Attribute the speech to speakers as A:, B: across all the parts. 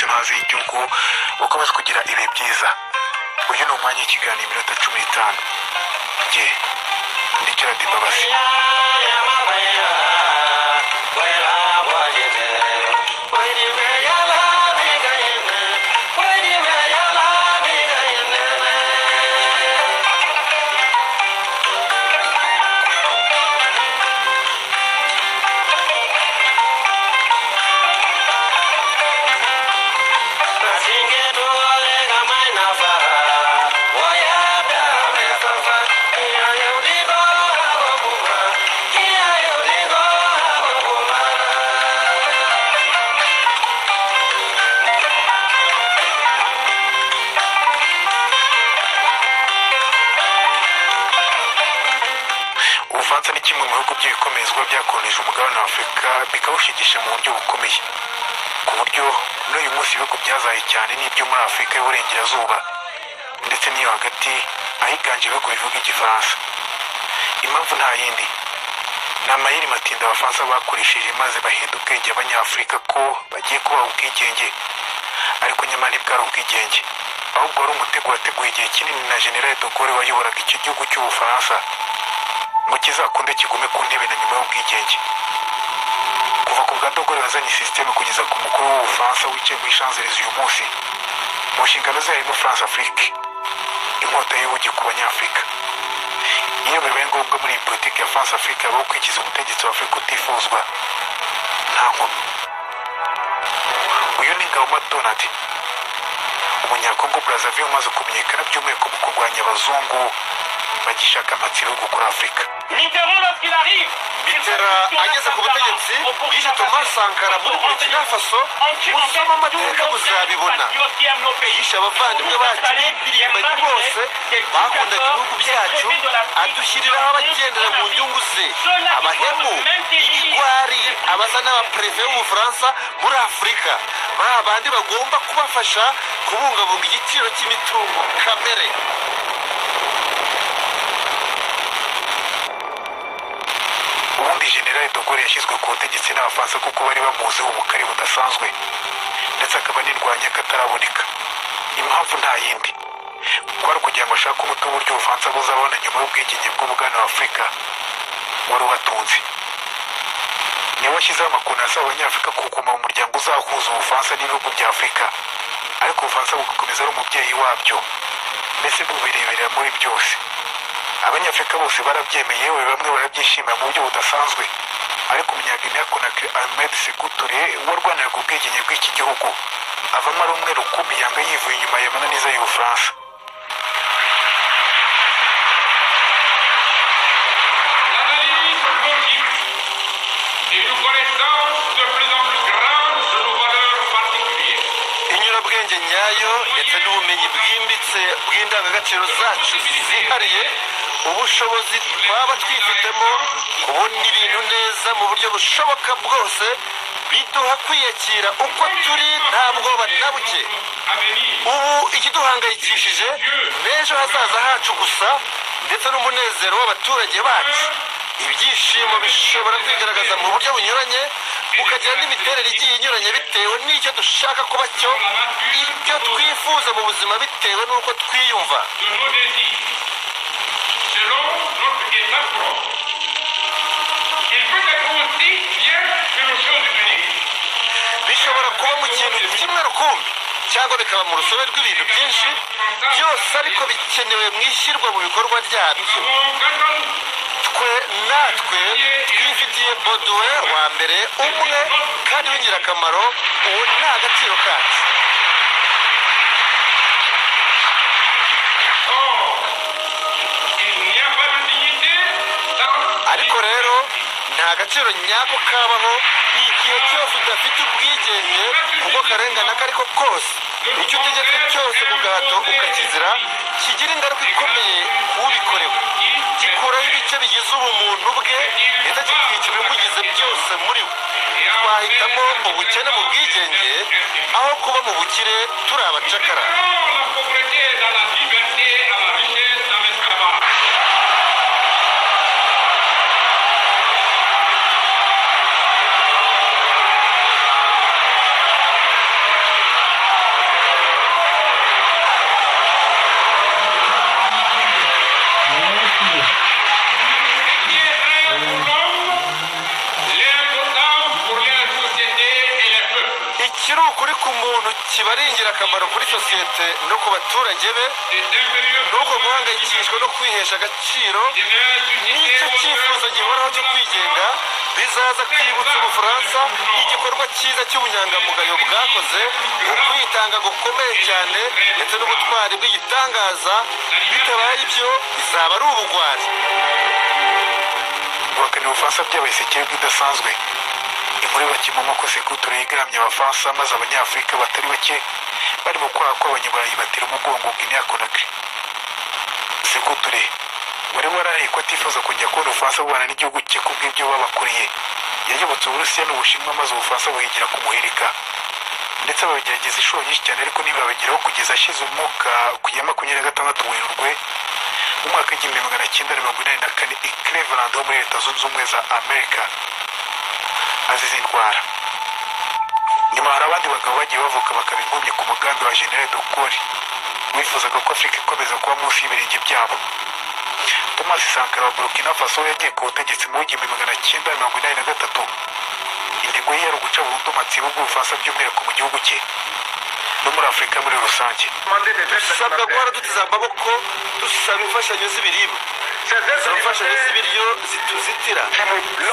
A: amazi y'igihugu ukomeze kugira ibihe byiza uyu ni umwanya w'ikiganiro iminota cumi n'itanu jye ni gerard mbabazi ubufaransa ni kimwe mu bihugu by'ibikomezwa byakoronije umugabane wa afurika bikawushigisha mu buryo bukomeye ku buryo muri uyu munsi ibihugu byazaye cyane ni ibyo muri afurika y'uburengerazuba ndetse n'iyo hagati ahiganje ibihugu bivuga igifaransa impamvu nta yindi ni amayeri matinda abafaransa bakoresheje maze bahinda ubwenge abanyafurika ko bagiye kubaha ubwigenge ariko nyamara ntibwari ubwigenge ahubwo wari umutego wateguwe igihe kinini na general de Gaulle wayoboraga iki gihugu cy'ubufaransa ngo kizakunde kigume ku ntebe na nyuma y'ubwigenge kuva ku bwa dogore wazanye sisiteme kugeza ku mukuru w'ubufaransa wicaye muri shanzereza uyu munsi mu nshingano ze harimo france afrique inkota y'ubugi ku banyafurika iyo bibaye ngombwa muri iyi politiki ya france afrique habaho kwikiza umutegetsi wa afurika utifuzwa nta nkomyi uyu ni ngabo donald umunyakongo brazzaville umaze kumenyekana by'umwihariko mu kurwanya abazungu bagishaka amatsiro yo gukora afurika
B: bitera ageze ku butegetsi yishe Thomas Sankara muri Burkina Faso usoma amateka muzabibona yishe abavandimwe bacu b'impirimbanyi bose bakundaga ibihugu byacu adushyiriraho abagendera mu nyungu ze abahemu ibigwari abasa n'abapereve b'ubufaransa muri afurika ba bandi bagomba kubafasha kubungabunga igiciro cy'imitungo kamere
A: ubundi generali dogore yashyizwe ku butegetsi n'abafaransa kuko bari bamuziho ubukare budasanzwe ndetse akaba nirwanya kataraboneka impamvu nta yindi kwari ukugira ngo ashake umuti w'uburyo ubufaransa buzabona nyuma y'ubwigenge bw'umugabane wa afurika wari ubatunze niwe washyizeho amakuru asaba abanyafurika kuguma mu muryango uzahuza ubufaransa n'ibihugu bya afurika ariko ubufaransa bugakomeza ari umubyeyi wabyo mbese bubireberera muri byose abanyafurika bose barabyemeye yewe bamwe barabyishimira mu buryo budasanzwe ariko umunyaginiya konakiri ahmed seguture warwanaga ubwigenge bw'iki gihugu avamo ari umwe rukumbi yanga yivuye inyuma ya mananiza y'ubufaransa
C: L'analyse politique et une connaissance de plus en plus grande de nos valeurs particulières.
B: inyurabwenge nyayo ndetse n'ubumenyi bwimbitse bw'indangagaciro zacu zihariye ubushobozi twaba twifitemo kubona ibintu neza mu buryo bushoboka bwose biduha kwiyakira uko turi nta bwoba na buke
C: À venir,
B: ubu ikiduhangayikishije n'ejo hazaza hacu gusa ndetse n'umunezero w'abaturage bacu ibyishimo bishobora kwigaragaza mu buryo bunyuranye bukagira n'imiterere igiye inyuranye bitewe n'icyo dushaka kuba cyo icyo twifuza mu buzima bitewe n'uko twiyumva
C: de nos désirs, selon notre état propre. Il peut être aussi bien une chose unique.
B: bishobora kuba mu kintu kimwe rukumbi cyangwa bikaba mu rusobe rw'ibintu byinshi byose ariko bikenewe mu ishyirwa mu bikorwa
C: Nous
B: ryabyo
C: avons quant à
B: twe
C: nous
B: natwe twifitiye boduwe wa mbere umwe kandi w'ingirakamaro uwo ni agaciro kacu
C: Or, il n'y a pas de dignité dans
B: ariko rero nta gaciro nyako kabaho igihe cyose udafite ubwigenge ubwo karengane ako ari ko kose icyo utegetse cyose mu gahato ukakizira kigira ingaruka ikomeye ku ubikorewe gikuraho ibice bigize ubumuntu bwe ndetse kikica ibimugize byose muri we twahitamo ubukene mu bwigenge aho kuba mu bukire turi abacakara
C: Or, la pauvreté est dans la liberté, à la richesse, dans l'esclavage.
B: kiri ukuri ku muntu kiba ari ingirakamaro kuri sosiyete no ku baturage be ni uko guhangayikishwa no kwihesha agaciro n'icyo cyifuzo gihoraho cyo kwigenga bizaza kwibutsa ubufaransa igikorwa cyiza cy'ubunyangamugayo bwakoze ukwitanga gukomeye cyane ndetse n'ubutwari bw'igitangaza bitabaye ibyo bizaba ari ubugwari
A: guhakana ubufaransa byabaye isekeye idasanzwe inkuru bakimamo ko sekuture yigaramye abafaransa maze abanyafurika batari bake bari mu kwaha kw'abanyaburayi batera umugongo guinea conakry sekuture wari warariye ko atifuza kujya kubona ubufaransa bubana n'igihugu cye kubw'ibyo babakoreye yayobotse uburusiya n'ubushinwa maze ubufaransa buhigira kumuhirika ndetse babigerageza inshuro nyinshi cyane ariko ntibabigeraho kugeza ashyize umwuka ku ya makumyabiri na gatandatu werurwe mu mwaka w'igihumbi magana cyenda mirongo inani na kane i cleveland ho muri leta zunze ubumwe za amerika azize indwara nyuma hari abandi bagabo bagiye bavuka bakaba impumyi ku mugambi wa general de gaulle wifuzaga ko afurika ikomeza kuba munsi y'ibirenge byabo thomas sankara wa burkina faso yagiye ku butegetsi mu w'igihumbi magana cyenda mirongo inani na gatatu intego ye yari uguca burundu amatsibo bw'ubufaransa by'umwihariko mu gihugu cye no muri afurika muri rusange
B: dusabwa guhora duteze amaboko dusaba imfashanyo z'ibiribwa imfashanyo z'ibiryo zituzitira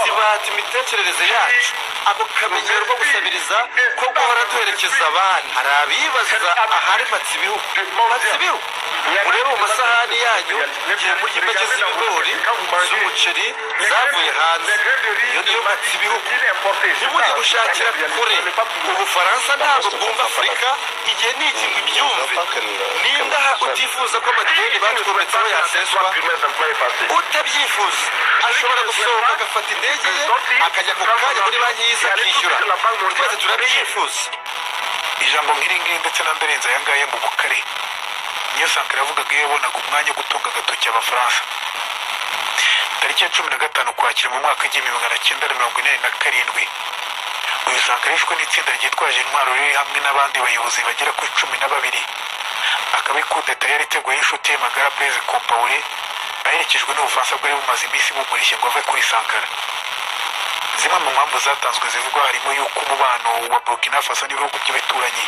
B: zibata imitekerereze yacu ako kamenyero ko gusabiriza ko guhora duherekeza abandi hari abibaza ahari matsibihu matsibihu urebe mu masahani yanyu igihe murya impeke z'ibigori z'umuceri zavuye hanze iyo niyo matsibihu ntimujye gushakira kure ubufaransa ntabwo bwumva afurika igihe ni iki ngo ibyumve nindaha utifuza ko amadeni batwometseho yaseswa utabyifuza ashobora gusohoka agafata indege ye akajya ku kanya muri banki y'isi akishyura twese turabyifuza
A: ijambo nk'iringiri ndetse n'andarenze aya ngaya mu bukare niyo sankara yavugaga iyo yabonaga umwanya wo gutunga agatoki abafaransa tariki ya cumi na gatanu kwakira mu mwaka w'igihumbi magana cyenda na mirongo inani na karindwi uyu sankara yishwe n'itsinda ryitwaje intwaro riri hamwe n'abandi bayobozi bagera ku cumi na babiri akaba ikudeta yari iteguye y'inshuti ye magara blaise compaore aherekejwe n'ubufaransa bwari bumaze iminsi bumurishye ngo ave kuri sankara zimwe mu mpamvu zatanzwe zivugwa harimo y'uko umubano wa burkina faso n'ibihugu by'ibituranyi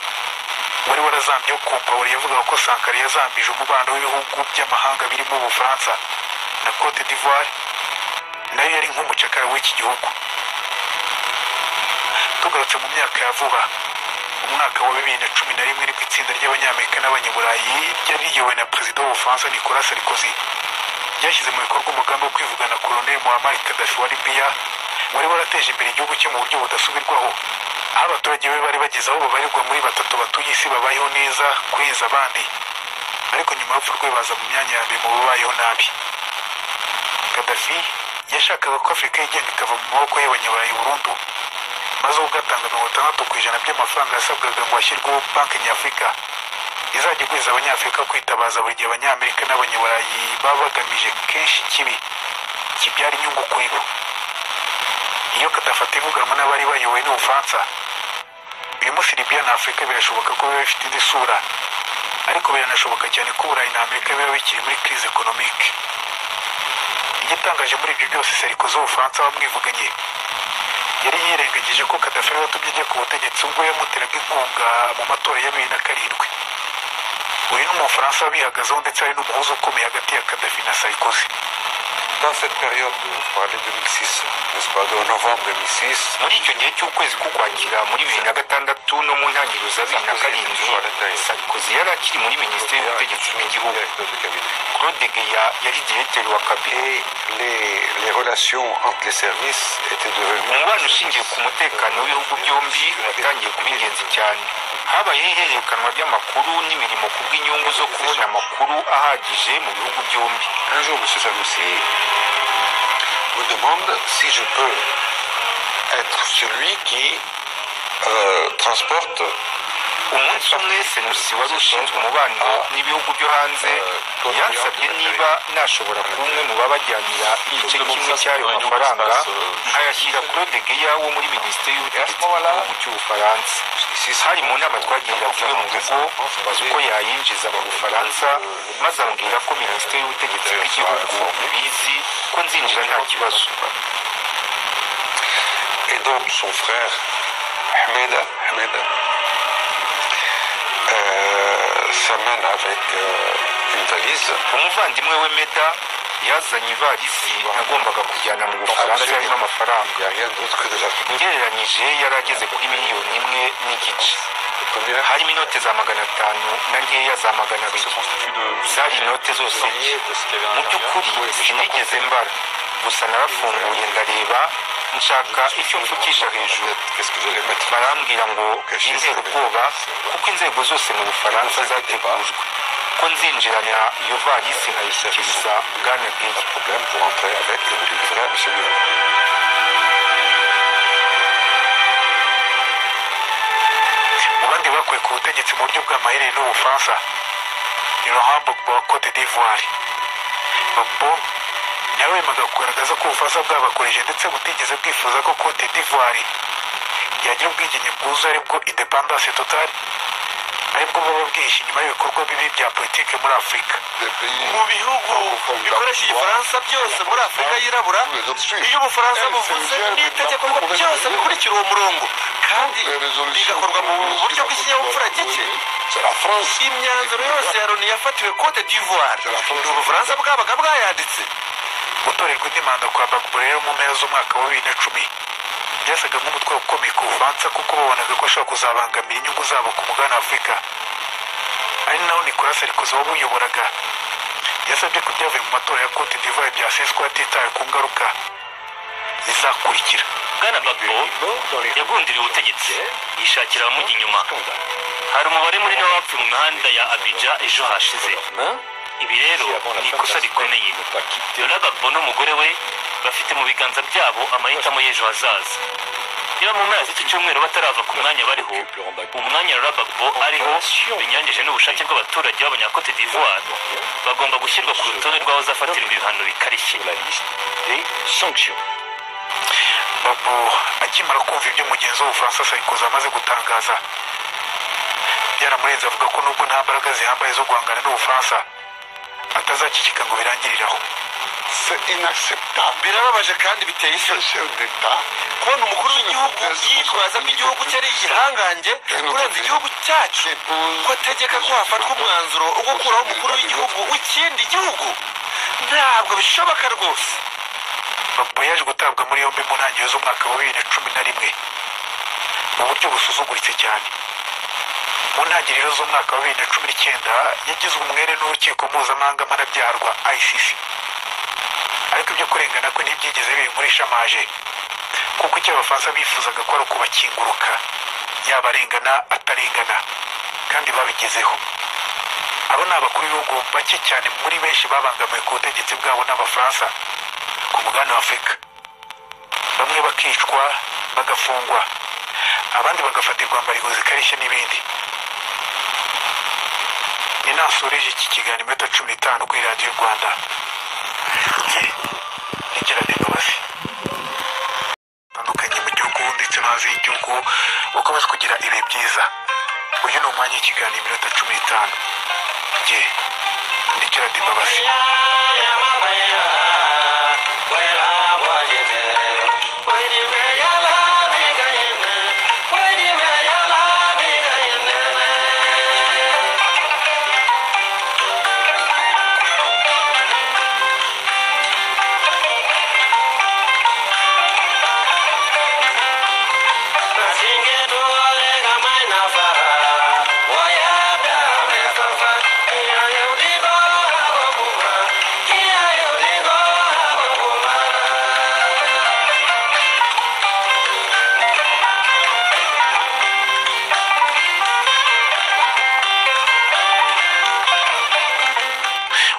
A: wari warazambyeho compaore yavugaga ko sankara yazambije umubano w'ibihugu by'amahanga birimo ubufaransa na cote d'ivoire nayo yari nk'umucakara w'iki gihugu tugarutse mu myaka ya vuba umwaka wa bibiri na cumi na rimwe nibwo itsinda ry'abanyamerika n'abanyaburayi ryari riyobowe na perezida w'ubufaransa nicolas sarkozy ryashyize mu bikorwa umugambi wo kwivugana koloneli muhammad kadafi wa libiya wari warateje imbere igihugu cye mu buryo budasubirwaho aho abaturage be bari bageze aho babarirwa muri batatu batuye isi babayeho neza kurenza abandi ariko nyuma y'urupfu rwe baza mu myanya ya mbere mu babayeho nabi kadafi yashakaga ko afurika y'igenda ikava mu maboko y'abanyaburayi burundu maze ubwo atanga mirongo itandatu ku ijana by'amafaranga yasabwaga ngo hashyirweho banki nyafurika izajya iguriza abanyafurika kwitabaza buri gihe abanyamerika n'abanyaburayi baba bagamije kenshi ikibi kibyara inyungu kuri bo iyo kadafata ivuganwa n'abari bayobowe n'ubufaransa uyu munsi libiya na afurika birashoboka ko biba bifite indi sura ariko biranashoboka cyane ko uburayi na amerika biba bikiri muri crise economique igitangaje muri ibyo byose serikozi w'ubufaransa wamwivuganye yari yirengagije ko kadafi ariwe watumye ajya ku butegetsi ubwo yamuteraga inkunga mu matora ya bibiri na karindwi uyu ni umufaransa wabihagazeho ndetse hari n'umuhuza ukomeye hagati ya kadafi na sarikozi
D: Dans cette période, vous parlez de 2006, n'est-ce pas, de novembre 2006,
E: muri icyo gihe cy'ukwezi k'ukwakira muri bibiri na gatandatu no mu ntangiriro za bibiri na karindwi sarikozi yari akiri muri minisiteri y'ubutegetsi bw'igihugu
D: directeur du cabinet.
E: claude geya yari diregiteri wa kabine
D: Et les, les relations entre les services étaient devenues
E: umubano ushingiye ku mutekano w'ibihugu byombi watangiye kuba ingenzi cyane habayeho ihererekanwa ry'amakuru n'imirimo ku bw'inyungu zo kubona amakuru ahagije mu bihugu byombi
D: Un jour, M. Sanoussi me demande si je peux être celui qui euh, transporte
E: umunsi umwe senusi wari ushinzwe umubano n'ibihugu byo hanze yansabye niba nashobora kuba umwe mu babajyanira igice kimwe cy'ayo mafaranga ayashyira claude geya wo muri minisiteri y'ubutegetsi bw'igihugu cy'ubufaransa hari mu nama twagiriraga iwe mu rugo bazi uko yayinjiza mu bufaransa maze ambwira ko minisiteri y'ubutegetsi bw'igihugu bizi ko nzinjira nta kibazo
D: et donc son frère Ahmed, Ahmed s'amène avec une valise.
E: umuvandimwe we meda yazanye ivarisi yagombaga kujyana mu bufaransa yarimo amafaranga
D: Il n'y a rien d'autre que de l'argent.
E: ugereranyije yari ageze kuri miliyoni imwe n'igice harimo inoti za magana atanu na nkeya za magana abiri zari inote zose nshya mu by'ukuri sinigeze mbara gusa narafunguye ndareba nshaka icyo mfukisha hejuru
D: Qu'est-ce que vous allez mettre
E: barambwira ngo nizere ubwoba kuko inzego zose mu bufaransa zategujwe ko nzinjirana iyo varisi nkayishyikiriza bwana bweye
D: Problème pour entrer avec et vous livrer à M. Muller.
A: mu bandi bakuwe ku butegetsi mu buryo bw'amaherere n'ubufaransa ni laurent gbagbo wa cote d'ivoire gbagbo nawe yemeraga kugaragaza ko ubufaransa bwabakoreje ndetse butigeze bwifuza ko cote d'ivoire yagira ubwigenge bwuzuye aribwo independance totale aribwo buba bwihishe inyuma y'ibikorwa bibi bya politiki muri afurika
D: Des pays
B: mu bihugu bikoresha igifaransa byose muri afurika yirabura
D: Tous les autres suivent.
B: iyo ubufaransa buvuze n'itegeko ngo byose bikurikira uwo murongo kandi
D: Les résolutions.
B: bigakorwa mu buryo bw'ikinyabupfura gike
D: C'est la France.
B: imyanzuro yose ya loni yafatiwe cote d'ivoire ni ubufaransa bwabaga bwayanditse
A: gutorerwa indi manda kwa Bagbo rero mu mpera z'umwaka wa bibiri na cumi byasaga nk'umutwaro ukomeye ku bufaransa kuko babonaga ko ashobora kuzabangamira inyungu zabo ku mugabane w'afurika ari naho nicolas sarkozy wabuyoboraga yasabye ko ibyavuye mu matora ya cote d'ivoire byaseswa hatitawe ku ngaruka zizakurikira
F: bwana bagbo yagundiriye ubutegetsi yishakira abamujya inyuma hari umubare munini w'abapfuye mu mihanda ya abidja ejo hashize ibi rero ni ikosa rikomeye Laurent Gbagbo n'umugore we bafite mu biganza byabo amahitamo y'ejo hazaza niba mu mpera z'iki cyumweru batarava ku mwanya bariho umwanya Laurent Gbagbo ariho binyuranyije n'ubushake bw'abaturage b'abanyakote d'ivoire bagomba gushyirwa ku rutonde rw'abazafatirwa ibihano bikarishye
A: babo akimara kumva ibyo mugenzi w'ubufaransa sarikozi amaze gutangaza byaramurenze avuga ko nubwo nta mbaraga zihambaye zo guhangana n'ubufaransa atazakikika ngo birangiriraho
D: C'est inacceptable.
B: birababaje kandi biteye isoni
D: Chef d'État.
B: kubona umukuru w'igihugu yitwaza ko igihugu cye ari igihangange kurenza igihugu cyacu ko ategeka ko hafatwa umwanzuro wo gukuraho umukuru w'igihugu w'ikindi gihugu ntabwo bishoboka rwose
A: Gbagbo yaje gutabwa muri yombi mu ntangiriro z'umwaka wa bibiri na cumi na rimwe mu buryo busuzuguritse cyane mu ntangiriro z'umwaka wa bibiri na cumi n'icyenda yagizwe umwere n'urukiko mpuzamahanga mpanabyaha rwa ICC ariko ibyo kurengana kwe ntibyigeze biri muri shamaje kuko icyo abafaransa bifuzaga ko ari ukubakinguruka yaba arengana atarengana kandi babigezeho abo ni abakuru b'ibihugu bake cyane muri benshi babangamiwe ku butegetsi bwabo n'abafaransa ku mugabane wa afurika bamwe bakicwa bagafungwa abandi bagafatirwa mbaringo zikarishye n'ibindi ni nasoreje iki kiganiro iminota cumi n'itanu kuri radiyo rwanda njye nigirane imbabazi zitandukanye mu gihugu ndetse no hanze y'igihugu bakomeze kugira ibihe byiza uyu ni umwanya w'ikiganiro iminota cumi n'itanu njye nigirane imbabazi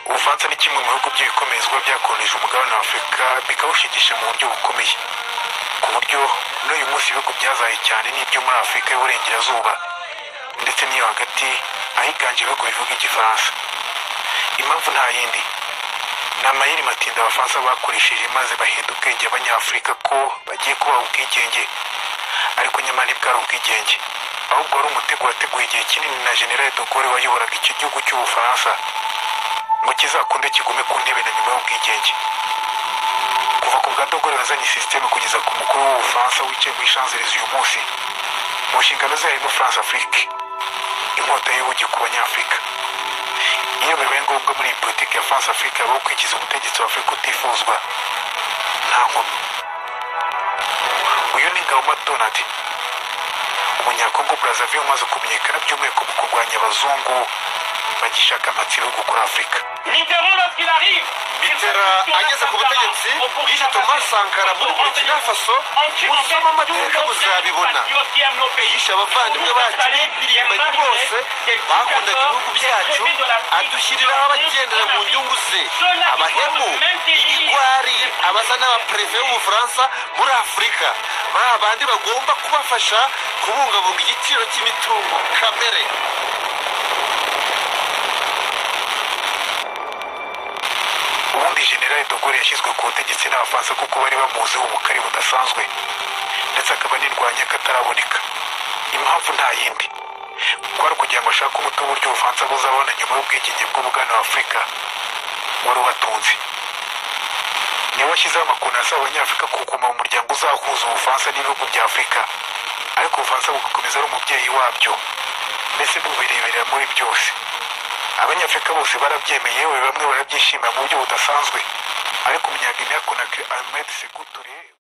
A: ubufaransa ni kimwe mu bihugu by'ibikomezwa byakoronije umugabane wa afurika bikawushigisha mu buryo bukomeye ku buryo n'uyu munsi ibihugu byazaye cyane n'ibyo muri afurika y'uburengerazuba ndetse n'iyo hagati ahiganje ibihugu bivuga igifaransa impamvu nta yindi ni amayeri matinda abafaransa bakoresheje maze bahinda ubwenge abanyafurika ko bagiye kubaha ubwigenge ariko nyamara ntibwari ubwigenge ahubwo wari umutego wateguye igihe kinini na general de Gaulle wayoboraga icyo gihugu cy'ubufaransa ngo kizakunde kigume ku ntebe na nyuma y'ubwigenge kuva ku bwa dogore wazanye sisiteme kugeza ku mukuru w'ubufaransa wicaye mu ishanzereza uyu munsi mu nshingano ze harimo france afrique inkota y'ubugi ku banyafurika iyo bibaye ngombwa muri iyi politiki ya france africa habaho kwikiza umutegetsi wa afurika utifuzwa nta nkomyi uyu ni ngabo donald umunyakongo brazzaville umaze kumenyekana by'umwihariko mu kurwanya abazungu bagishaka amatsibihugu kuri afurika
B: bitera ageze ku butegetsi yishe thomas sankara muri burkina faso usoma amateka uzabibona yishe abavandimwe bacu b'impirimbanyi bose bakundaga ibihugu byacu adushyiriraho abagendera mu nyungu ze abahemu ibigwari abasa n'abapereve b'ubufaransa muri afurika baba bandi bagomba kubafasha kubungabunga igiciro cy'imitungo kamere
A: ubundi generali dogore yashyizwe ku butegetsi n'abafaransa kuko bari bamuziho ubukari budasanzwe ndetse akaba nirwanya kataraboneka impamvu nta yindi kwari kugira ngo ashake umuti w'uburyo ubufaransa buzabona nyuma y'ubwigenge bw'umugabane wa afurika wari ubatunze niwe washyizeho amakoni asaba abanyafurika kuguma mu muryango uzahuza ubufaransa n'ibihugu bya afurika ariko ubufaransa bugakomeza ari umubyeyi wabyo mbese bubireberera muri byose abanyafurika bose barabyemeye yewe bamwe barabyishimira mu buryo budasanzwe ariko umunyagine yakonaga ahmed segutore